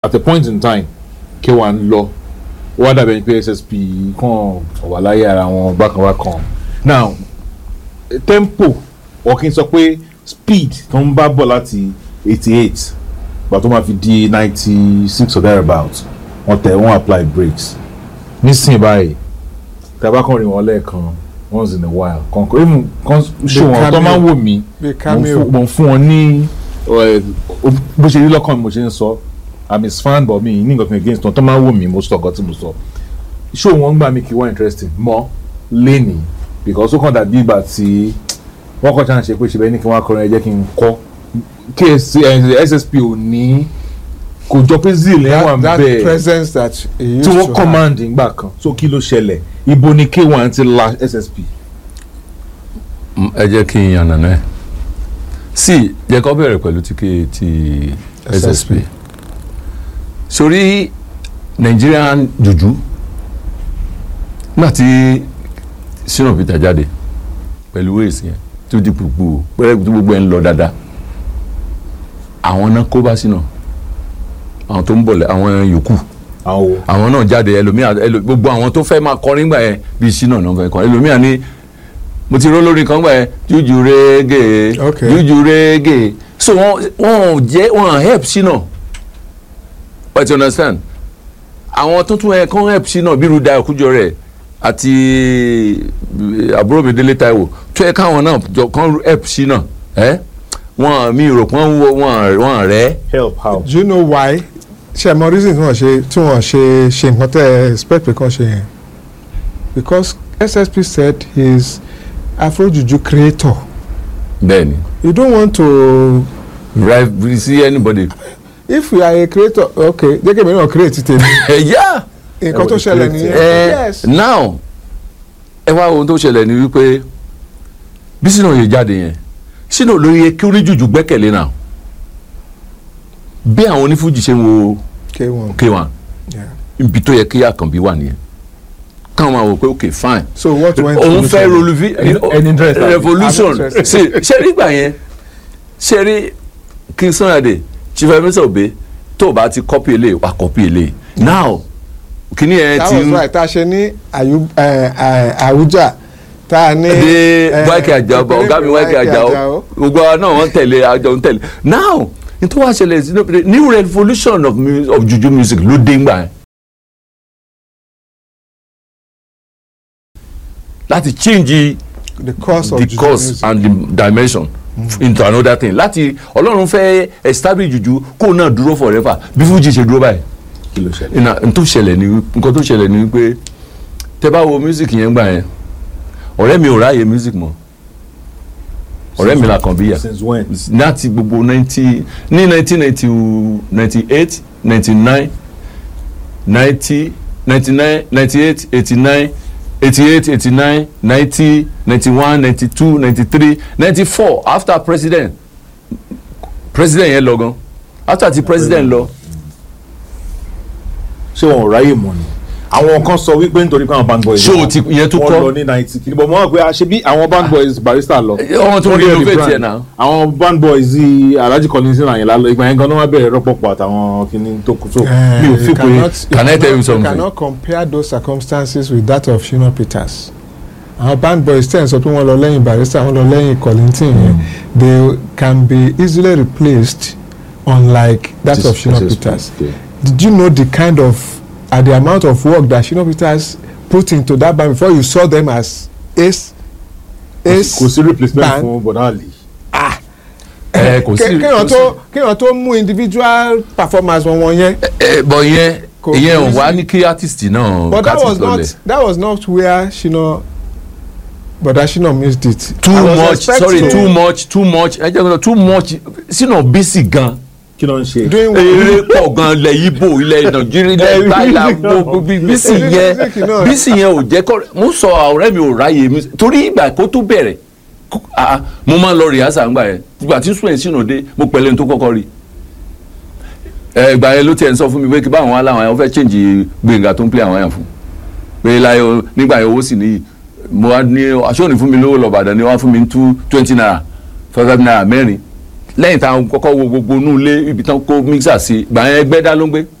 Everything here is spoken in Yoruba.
at a point in time K1 lọ ó wá dàbẹ̀ pé SSP kàn wà láyé ara wọn bákan bákan now tempo ọ̀kìn sọ pé speed tó ń bá bọ̀ láti eighty eight gbà tó máa fi di ninety six or thereabout wọ́n tẹ̀ wọ́n apply brakes nísìnyí báyìí tàbá kan rìn wọ́n lẹ́ẹ̀kan once in a while kan kò even kan ṣe wọn tó máa ń wò mí bí mo ń cameo fún- mo ń fún wọn ní ẹ, bó ṣe rí lọ́kàn mi mo ṣe ń sọ i'm his fan but mi ní nǹkan against wọn tó máa ń wò mí mo sọ ọ̀gá tí mo sọ ṣó wọn gbà mí kí wọ́n interesting mọ́ lẹ́nìí because ó kàn dàbí ìgbà tí wọ́n kọ́ chance ṣe pé ṣe bẹ́ẹ̀ ní kí wọ́n akọrin ẹ jẹ́ kí n kọ́ KSC ẹ, SSP ò ní kò jọ pé zeal ẹ̀ wà that, that bẹ́ẹ̀ presence that he used tí to wọ́n have. command ìgbà kan so kí ló ṣẹlẹ̀ ibo ni K1 ti la SSP. Mm, ẹ jẹ́ kí n yànnà náà sí jẹ́ kó bẹ̀rẹ̀ pẹ̀lú ti ké- ti SSP sórí Nigerian juju nígbà tí Shina Peter jáde pẹ̀lú wéèsì yẹn tó di gbogbo pẹ̀lú tí gbogbo ẹ̀ ń lọ dáadáa àwọn náà kó bá Shina àwọn tó ń bọ̀ lẹ́ àwọn yòókù àwọn wo. àwọn náà jáde ẹlòmíà ẹlò gbogbo àwọn tó fẹ́ máa kọrin gbà yẹn bíi Shina náà fẹ́ kọrin ẹlòmíà ní mo ti ró lórí kan gbà yẹn jújù rege Okay. jújù rege so wọn wọn ò jẹ wọn ò help Shina but you understand àwọn tó tún ẹ kàn help Shina bí Rúdà Kújọrẹ̀ àti eh, àbúrò mi Délé Táíwò tó yẹ káwọn náà jọ kàn help Shina ẹ wọn mi rò pé wọn wọn wọn rẹ help how. do you know why ṣe mọ reason tí wọ́n ṣe tí wọ́n ṣe ṣe nǹkan tẹ́ ẹ expect pé kàn ṣe yẹn because SSP said he is afrojuju creator bẹ́ẹ̀ni you don't want to right see anybody if you are a creator okay jẹ́ kí èmi náà create tèmi ẹ̀yà. nǹkan tó ṣẹlẹ̀ nìyẹn ẹ yes now ẹ wá ohun tó ṣẹlẹ̀ ni wípé bí Shina yìí jáde yẹn Shina ló yẹ kí oníjùjú gbẹ́kẹ̀lé náà bí àwọn onífújì ṣe ń wo k1 K1 yeah. ibi tó yẹ kí Àkànbí wà nìyẹn káwọn máa wò pé ok fine so what went òun fẹ́ through roluvi Any interest? revolution I'm interested. ṣe ṣe rí gbà yẹn ṣe rí King Sunny Chief Emerson Obey tó o bá ti copy eléyìí wà copy eléyìí now kìíní yẹn that ti was ń right tá a ṣe ní Ayu- eh, eh, Abuja tá a ní dé eh, wáìkì àjàó bá ọ̀gá mi wáìkì àjàó gbogbo àwọn náà wọ́n tẹ̀lé àjọ ń tẹ̀lé now nítorí wàá ṣẹlẹ̀ sí new revolution of, mu- of juju music ló dé ńgbà yẹn láti change the course of the juju course music. and the dimension into another thing láti ọlọ́run fẹ́ establish juju kó náà dúró forever bí fújì ṣe dúró báyìí kí ló ṣẹlẹ̀. ìnà n tó ṣẹlẹ̀ ni wí- nǹkan tó ṣẹlẹ̀ ni wípé tẹ́ bá wo music yẹn gbà yẹn ọ̀rẹ́ mi ò ráàyè music mọ́ ọ̀rẹ́ mi la kàn bí yà since when. láti gbogbo ninety ní nineteen ninety ninety eight ninety nine ninety ninety nine ninety eight eighty nine eighty eight eighty nine ninety ninety one ninety two ninety three ninety four after president president yẹn lọ gan after ti president lọ ṣé wọn ò ráyè mọ ni àwọn kan sọ wípé nítorí pé àwọn band boys. Ṣé o ti- ìyẹn tún wọ́n kọ́? lọ ní ninety kìíní bọ̀ mọ́ pé ṣe bí àwọn band boys barista lọ. wọ́n tún Wọ́n dẹ̀ renovate rebrand. yẹn náà. àwọn band boys yìí alhaji kọ́ni àyìnlá lọ ìgbà yẹn gan-an wọ́n bẹ̀rẹ̀ rọ́pọ̀pọ̀ àtàwọn kìíní tó kù so Eh, mi ò you fi pé cannot- Can I tell you you something? cannot compare those circumstances with that of Shina Peters àwọn band boys ten sọ pé wọ́n lọ lẹ́yìn barrister wọ́n lọ lẹ́yìn Kollington yẹn they can be easily replaced unlike that of Shina Peters did you know the kind of uh, the amount of work that Shina Peters put into that band before you saw them as ace ace kò sí replacement band. fún bọ̀dáàlì. ẹ kò sí Ké- kéèyàn tó kéèyàn tó mú individual performance wọn wọn yẹn ẹ bọ ìyẹn Kò- ìyẹn ò kò wá sí- ní kí artist náà but that ká was ti lọlẹ̀. not that was not where Shina Boda Shina missed it. too I was much sorry expecting- too much too much ẹ jẹ́ kí n sọ too much sínú bísí gan kí ló ń ṣe. doing well. eré pọ̀ gan ilẹ̀ Ìgbò ilẹ̀ Nàìjíríà ilẹ̀ ìgbàlá gbogbo bí- bísí yẹn Music náà. bísí yẹn ò jẹ́ kọ́ mo sọ ọ̀rẹ́ mi ò ráyè mi torí ìgbà kó tó bẹ̀rẹ̀ kó- ah, mo máa ń lọ rìhásà ńgbà yẹn ìgbà tí sùn ẹ̀ sínú dé mo pẹ̀lẹ́ ní tó kọ́kọ́ rí ẹ ìgbà yẹn ló tiẹ̀ ń sọ fún mi pé kí báwọn wá láwọn yẹn wọ́n fẹ́ change Gbénga tó ń play àwọn yẹn fún pé láyé o nígbà yẹn owó sì níyì mo wá ní aṣọ òní fún mi lówó lọ́bàdàn ni wọ́n á fún mi ní two twenty naira five naira mẹ́rin lẹ́yìn táwọn kọ́kọ́ wo gbogbo inú ilé ibi tán kó mixer sí gbà yẹn ẹgbẹ́ dá ló ń gbé